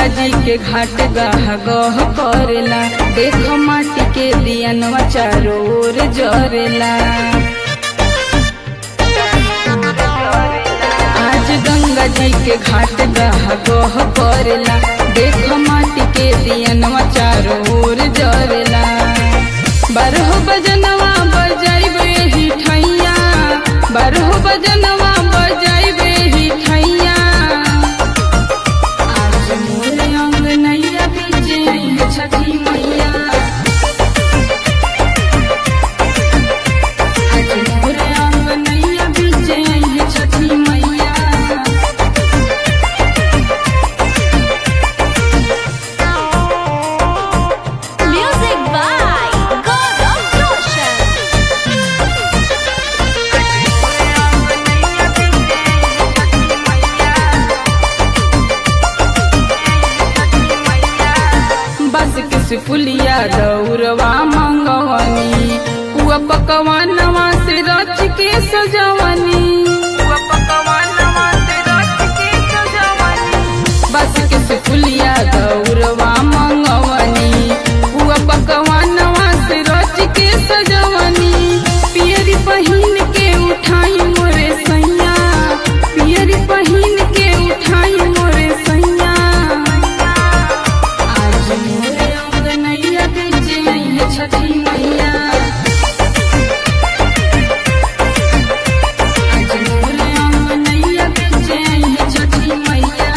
गंगा जी के घाट गह गह करेला देख माटी के दियनवा चारों ओर जरेला आज गंगा जी के घाट गह गह करेला देख माटी के दियनवा चारों ओर जरेला बारह बजनवा बजाइबे ही ठैया बारह बजनवा बजाइबे ही ठैया आज मोर अंगनैया बीचे है छठी मैया आज मोर अंगनैया बीचे है छठी मैया Music by Gaurav Roshan. बस किस पुलिया दौरवा मंगवनी हुआ पकवानवा से रच के सजवनी हुआ पकवानवा से रच के सजवनी बस किस पुलिया दौरवा मंगवनी हुआ पकवानवा से रच के सजवनी पियरी पहिन के उठाई मोरे सैया पियरी पहिन के उठाई मोरे सैया आज मोरे अंगनैया बीचे है छठी मैया आज मोरे अंगनैया बीचे है छठी मैया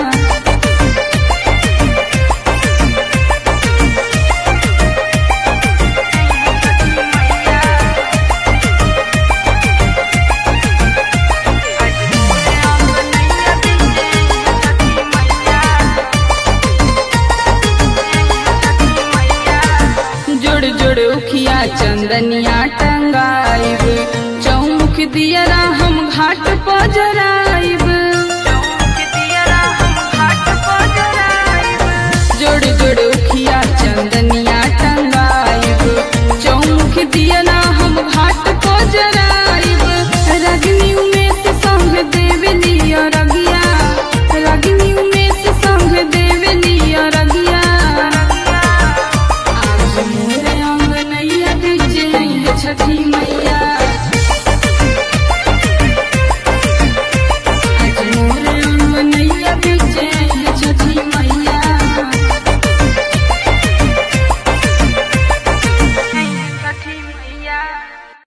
जोड़ जोड़ उखिया चंदनिया टंगाइब चौमुख दियरा हम घाट पर जराइब